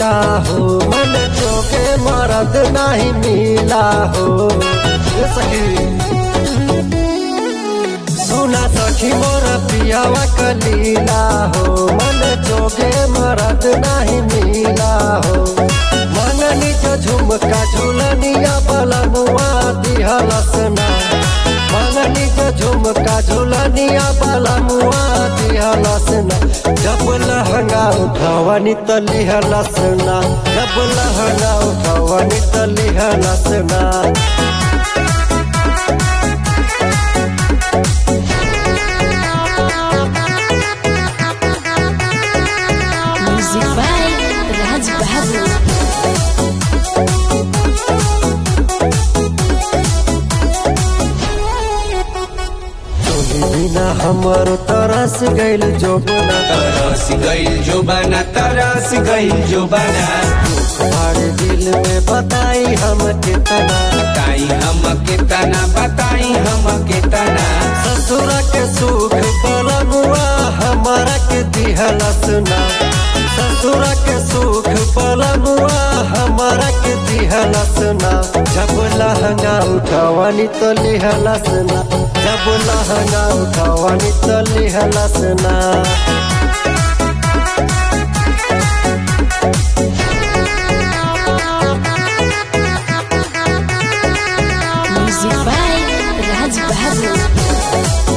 लीला हो मन जोगे मरद नहीं मिला हो ये सखी सुना सखी मोर पियावा कलीला हो मन जोगे मरद नहीं मिला हो मन निज झुमका झुलनिया बलमुआ दिहलसना मन निज झुमका झुलनिया बलमुआ दिहलसना जब लहंगा उठवनी त लिहलसना जब लहंगा उठवनी त लिहलसना Music by Raj Bahadur. तोरी बिना हमर तरस गइल जोबना तरस गइल जो बना तरस गइल जो बना तुम्हारे दिल में बताई हम कितना बताई हम कितना बताई हम कितना ससुर के सुख पलमुआ हमारा के दिहलसना ससुर के सुख पलमुआ हमारा के दिहलसना जब लहंगा उठवनी तो लिहलसना जब लहंगा उठवनी तो लिहलसना Music by Raj Bahadur.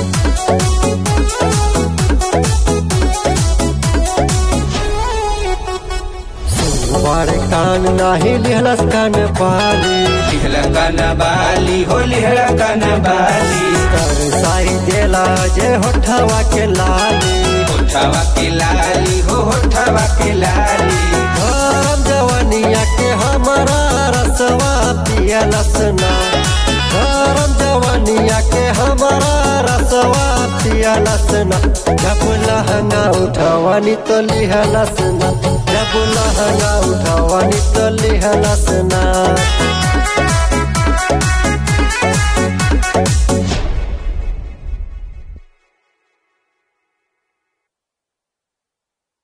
बारे कान नाही लिहलस कान पाली लिहला कन बाली हो लिहला कन बाली कर साई देला जे होठवा के लाली होठवा के लाली हो होठवा के लाली हम जवानिया के हमारा रसवा पियलसना गरम जवानिया के हमारा रसवा पियलसना जब लहंगा उठवनी तो लिहलसना जब लहंगा उठवनी तो लिहलसना